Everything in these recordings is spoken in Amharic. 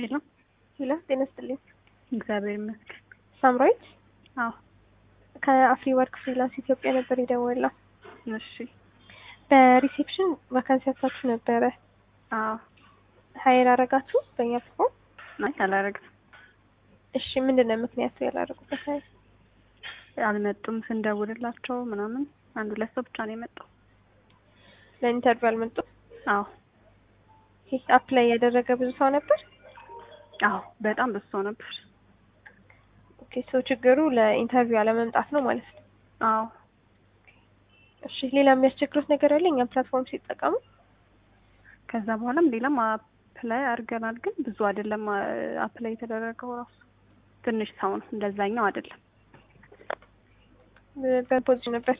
ሄሎ ሄሎ ጤና ይስጥልኝ። እግዚአብሔር ይመስገን። ሳምራዊት አዎ ከአፍሪ ወርክ ፍሪላንስ ኢትዮጵያ ነበር የደወለው። እሺ በሪሴፕሽን ቫካንሲ አጥታችሁ ነበረ። አዎ ሀይር አረጋችሁ በእኛ ፕሮግራም? አይ አላረግም እሺ ምንድን ነው ምክንያቱ ያላረጉበት ሀይር? አልመጡም ስንደውልላቸው ምናምን አንድ ሁለት ሰው ብቻ ነው የመጣው። ለኢንተርቪው አልመጡም? አዎ አፕላይ ያደረገ ብዙ ሰው ነበር? አዎ በጣም ብዙ ሰው ነበር። ኦኬ ሰው ችግሩ ለኢንተርቪው አለመምጣት ነው ማለት ነው። አዎ እሺ ሌላ የሚያስቸግሩት ነገር አለ እኛም ፕላትፎርም ሲጠቀሙ? ከዛ በኋላም ሌላም አፕላይ አድርገናል፣ ግን ብዙ አይደለም አፕላይ የተደረገው ራሱ ትንሽ ሰው ነው፣ እንደዛኛው አይደለም። በፖዚሽን ነበር።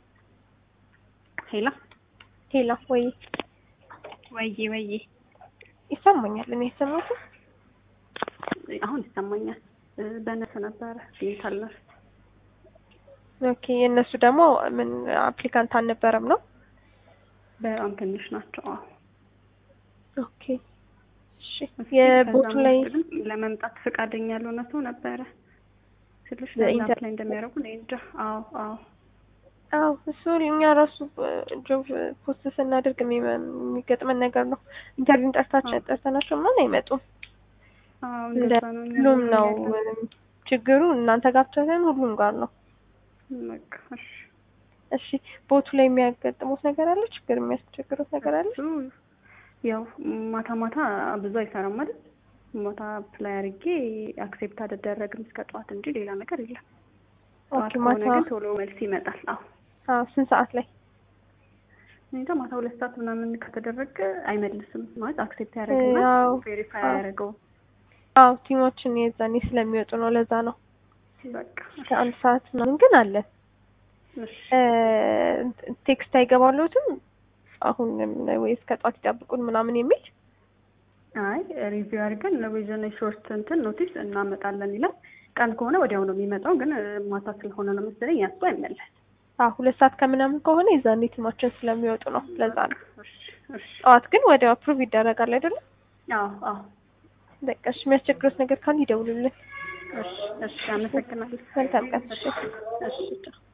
ሄላ ሄላ ወይ ወይዬ ወይዬ ይሰማኛል። እኔ የሰማሁት አሁን ይሰማኛል። በነሱ ነበረ ዲጂታል ነርስ ኦኬ የእነሱ ደግሞ ምን አፕሊካንት አልነበረም ነው? በጣም ትንሽ ናቸው። አዎ ኦኬ እሺ የቦቱ ላይ ግን ለመምጣት ፈቃደኛ ያልሆነ ሰው ነበረ ስልሽ በኢንተር- ለዛ ላይ እንደሚያደርጉ እኔ እንጃ። አዎ አዎ አዎ እሱ እኛ ራሱ ጆብ ፖስት ስናደርግ የሚመ- የሚገጥመን ነገር ነው። ኢንተርቪው ጠርታቸው ጠርተናቸው ምናምን አይመጡም። አዎ እንደ እንደዛ ነው። እኛ ሁሉም ነው ያለን። ችግሩ እናንተ ጋር ብቻ ሳይሆን ሁሉም ጋር ነው። በቃ እሺ እሺ ቦቱ ላይ የሚያጋጥሙት ነገር አለ? ችግር የሚያስቸግሩት ነገር አለ? እሱ ያው ማታ ማታ ብዙ አይሰራም ማለት ማታ ፕላይ አድርጌ አክሴፕት አልደረግም እስከ ጠዋት እንጂ ሌላ ነገር የለም። ጠዋት ኦኬ ከሆነ ማታ ግን ቶሎ መልስ ይመጣል። አዎ አዎ ስንት ሰዓት ላይ? እኔ እንጃ ማታ ሁለት ሰዓት ምናምን ከተደረገ አይመልስም ማለት አክሴፕት ያደረግና አዎ ቬሪፋይ አዎ። አያደርገው አዎ ቲሞችን የዛኔ ስለሚወጡ ነው። ለዛ ነው በቃ እስከ አንድ ሰዓት ምናምን ግን አለ። እሺ ቴክስት አይገባለትም አሁን ወይ እስከ ጠዋት ይጠብቁን ምናምን የሚል አይ ሪቪው አድርገን ለቪዥን ሾርት እንትን ኖቲስ እናመጣለን ይላል። ቀን ከሆነ ወዲያው ነው የሚመጣው፣ ግን ማታ ስለሆነ ነው መሰለኝ ያሱ አይመለስ። አዎ ሁለት ሰዓት ከምናምን ከሆነ የዛኔ ቲማችን ስለሚወጡ ነው። ለዛ ነው። እሺ እሺ ጠዋት ግን ወዲያው አፕሩቭ ይደረጋል አይደለም? አዎ አዎ በቃ እሺ የሚያስቸግሩት ነገር ካለ ይደውሉልን። እሺ እሺ አመሰግናለሁ። መልካም ቀን። እሺ እሺ ቻው።